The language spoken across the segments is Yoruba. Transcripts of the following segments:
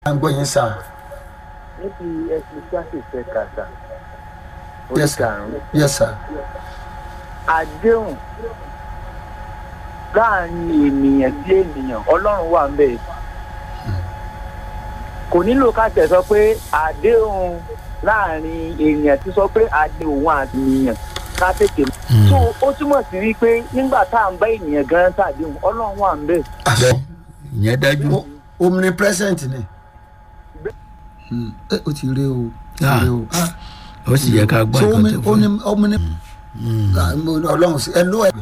à ń gbọ́ yín sà. níbi ẹsìn kíláàsì fẹ́ kàtà Yes, sir. oríkàrún yes sir. àdéhùn láàrin ènìyàn sí ènìyàn ọlọ́run wà ń bẹ̀ kò nílò ká tẹ̀ sọ pé àdéhùn láàrin ènìyàn ti sọ pé àdéhùn àti ènìyàn ká tètè mọ̀. so ó túmọ̀ sí wípé nígbà tá à ń bá ènìyàn gan ṣàdéhùn ọlọ́run wà ń bẹ̀. bẹ́ẹ̀ ìyẹn dájú. O- omnipresent ni. Hmm, ẹ o ti rí o. o ti Ah. rí o. Ah, ó sì yẹ ká gbọ́ so nǹkan omni tó fún omni omni. Ah, mo- ọlọ́run sí ẹ ló ẹ.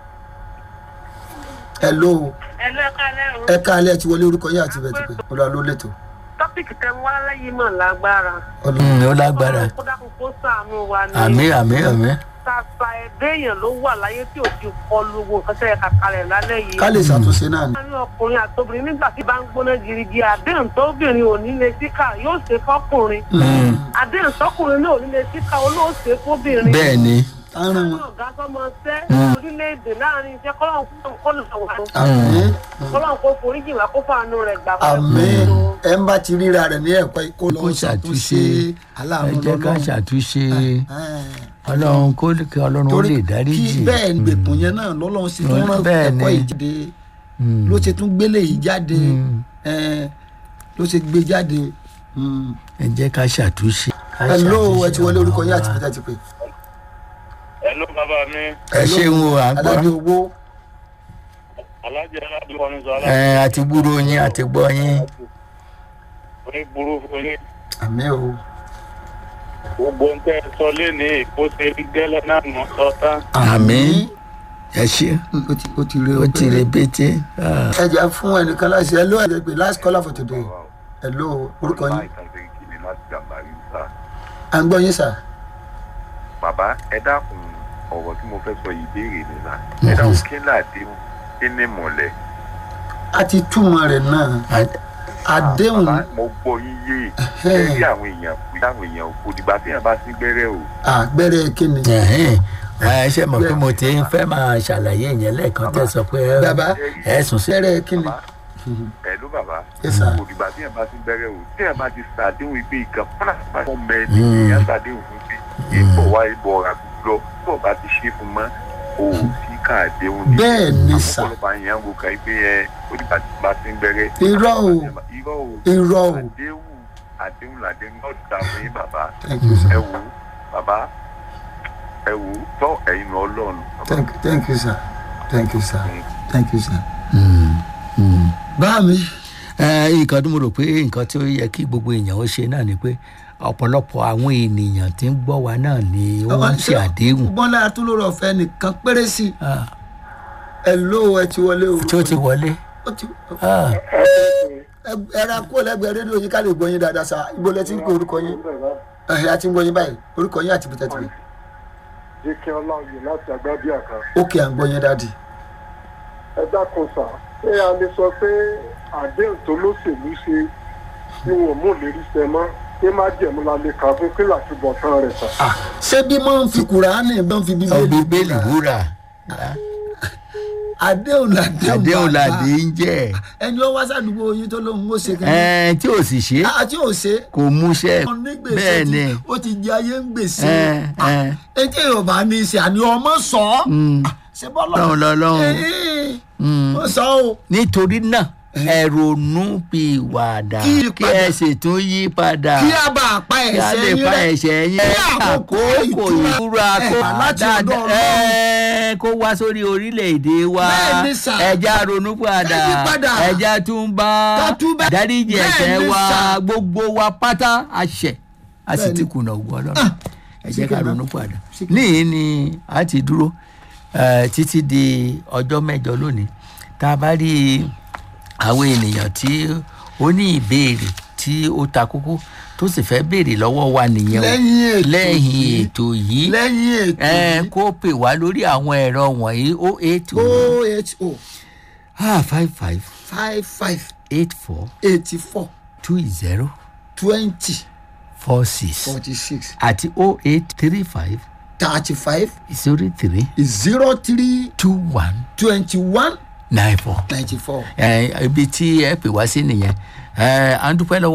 ẹ ló ẹlẹ́ kálẹ̀ o. ẹ ká alẹ́ ti wọlé orúkọ yín àti bẹ̀tẹ̀ pé olúwa ló lẹ́tọ̀. tọ́pìkì tẹ wá lẹ́yìn mọ̀ lágbára. Ọlọ́run- un. ó lágbára. kó dákun kó sàánú wa ní. àmì àmì àmì. tàfà ẹ̀dẹ́ èèyàn ló wà láyé tí ò ti kọlu wo nǹkan tẹ́ ẹ kàkalẹ̀ lálẹ́ yìí. ká lè ṣàtúnṣe náà ni. láàrin ọkùnrin àtobìnrin nígbà tí bá ń gbóná girigi àdéhùn tóbìnrin ò ní lè síkà yóò ṣe fọkùnrin. àdéhùn tọkùnrin náà ò ní lè síkà olóòṣè fóbìnrin. bẹ́ẹ̀ ni. àrùn láàrin wọn. ọ̀gá sọmọ ṣẹ́ orílẹ̀-èdè láàrin iṣẹ́ kọ́lọ́n kó lọ wà àmín kọ́lọ́n kó foríjì wá kó fàánú rẹ̀ gbà fún àmín ẹ ń bá ti ríra rẹ̀ ní ẹ̀kọ́ kó lọ kó ṣàtúnṣe ṣàtúnṣe ẹ aláàánú jẹ́ ká lọ́lọ́run. ṣàtúnṣe Ẹ̀. ọlọ́run kó kí ọlọ́run ó torí lè dáríjì. kí bẹ́ẹ̀ gbèkùn yẹn náà lọ́lọ́run sì tún rán Bẹ́ẹ̀ ẹ̀kọ́ ni. yìí jáde ló ṣe tún gbélé yìí jáde ẹ̀, ló ṣe gbé jáde. Mm. ẹ jẹ́ ká ṣàtúnṣe. ká hello ṣàtúnṣe ẹ ti wọlé orúkọ yín àti ọ̀nà wa. pété ti pè. Hello bàbá mi ẹ ṣeun o à ń aládé gbọ́. owó alájẹ aládùúgbò ní sọ ẹ àti gbúrò yín àti gbọ́ yín. orí burú fún yín àmì o gbogbo ń tẹ́ ẹ sọ léni kó ṣe rí gẹ́lẹ́ náà mọ́ sọ tán. àmì ẹ ṣe Mm, ó ti- ó ti rí ó ti rè bété. ẹ jẹ́ fún ẹnìkan láti hello ẹ jẹ́ pé last caller for today hello orúkọ yín à ń gbọ́ yín sà. bàbá ẹ dákun ọ̀rọ̀ tí mo fẹ́ sọ yìí béèrè nìlá ẹ dákun kí ní àdéhùn kí ní mọ̀lẹ́. a ti túmọ̀ rẹ̀ náà àdéhùn bàbá mo gbọ́ yín yé ẹ rí àwọn èèyàn pé àwọn èèyàn kò dìgbà tí èèyàn bá sí gbẹ́rẹ́ o. àgbẹ̀rẹ̀ kíni. Ẹ̀hẹ́n. ẹ ṣe mọ̀ pé mo ti ń fẹ́ máa ṣàlàyé ìyẹn lẹ́ẹ̀kan tẹ́ sọ pé ẹ- Bàbá. ẹ sùn sí. àgbẹ̀rẹ̀ kíni. bàbá ẹ ló bàbá Yes, sir. kò dìgbà tí èèyàn bá sí gbẹ́rẹ́ o tí èèyàn bá ti sàdéhùn ìgbé ìkan fúnra bá fọ́ mẹ́ẹ̀ẹ́dì èèyàn sàdéhùn fún pé ìbọ̀ wá ìbọ̀ ọ̀rà lọ tó o bá ti ṣe fún mọ́ o ò sí káàdéhùn ní. Bẹ́ẹ̀ ni, sir. àmọ́ àyàn ń gòkà pé ẹ ó dìgbà tí bá sí gbẹ́rẹ́. Irọ́ o. irọ́ o irọ́ o. àdéhùn àdéhùn làdéhùn náà dá fún yín bàbá thank you sir. ẹ wò ó bàbá ẹ wò ó tọ́ ẹ̀yin lọ ọlọ́run bàbá. thank thank you sir. thank you sir. thank you sir. báà mi. ẹ nǹkan tó mo rò pé nǹkan tí ó yẹ kí gbogbo èèyàn ó ṣe náà ni pé ọ̀pọ̀lọpọ̀ àwọn ènìyàn tí ń gbọ́ wa náà ni ó ń ṣe àdéhùn bọ́lá tó lórí ọ̀fẹ́ nìkan péré sí i. Ah, hello ẹ ti wọlé o. tí ó ti wọlé. ó ti Ah, ẹ- ẹ ra kó lẹ́gbẹ̀ẹ́ rédíò yín ká lè gbọ́ yín dáadáa sa ibo lẹ ti ń pè orúkọ yín. ẹ̀hìn àti ń gbọ́ yín báyìí orúkọ yín àti pété ti pè. jẹ́kẹ́ ọláòyè láti agbábíà kan. ókè à ń gbọ́ yín dáàdì. ẹ dákun sà ṣé a lè sọ pé àdéhùn tó lóṣèlú ṣe tí wọn ò mú lérí ṣẹ mọ́ pé má jẹ̀mú la lè kà fún kí làtúbọ̀ tán rẹ̀ sà. Ah, ṣé bí mo ń fi kùránì bá ń fi bíbélì. bíbélì wúrà àdéhùn làdéhùn àdéhùn bàbá. làdé ń jẹ́ ẹni ó wá sàdúgbò yín tó lóun ó ṣe kí. ẹ tí ò sì ṣe àti ò ṣe. kò múṣẹ́ ó ní gbèsè bẹ́ẹ̀ tí ni ó ti jẹ ayé ń gbèsè. ẹ ẹ etí yorùbá ní í ṣe àní ọmọ sọ ọ. ṣé bọ́lá lọ́hùn lọ́hùn ó sọ o. nítorí náà ẹ ronú bí ìwàdà Kí kí padà. ẹ sì tún yí padà kí a bá a pa kí a ẹ̀ṣẹ̀ lè yín fa rẹ́. ẹ̀ṣẹ̀ yín Kí àkókò ìtura ìtura kó ẹ̀, láti ọ̀dọ̀ dáadáa Ọlọ́run. ẹ, kó wá sórí orílẹ̀-èdè wa Bẹ́ẹ̀ ni sà. ẹja ronú padà Ẹ yí padà. ẹja tún bá Ká túbà. dáríjì Bẹ́ẹ̀ ẹ̀ṣẹ̀ ni wa sà. gbogbo wa pátá àṣẹ a sì Bẹ́ẹ̀ ti ni. kùnà ògùn ọlọ́run Ah, ẹ jẹ́ ká síkìrì ronú náà. padà Síkìrì. níyì ni a ti dúró eh, títí di ọjọ́ mẹ́jọ lónìí tá a bá rí àwọn ènìyàn tí ó ní ìbéèrè tí ó ta kókó tó sì fẹ́ béèrè lọ́wọ́ wa nìyẹn o Lẹ́yìn ètò lẹ́yìn yìí. ètò yìí lẹ́yìn ètò ẹ yìí kó pè wá lórí àwọn ẹ̀rọ wọ̀nyí o eight o oho five five five five eight four eighty four two zero twenty four six forty six àti o eight three five thirty five zero three zero three two one twenty one nine four. ninety four. ẹ ibi tí ẹ pè wá sí nìyẹn ẹ à ń dúpẹ́ lọ́wọ́.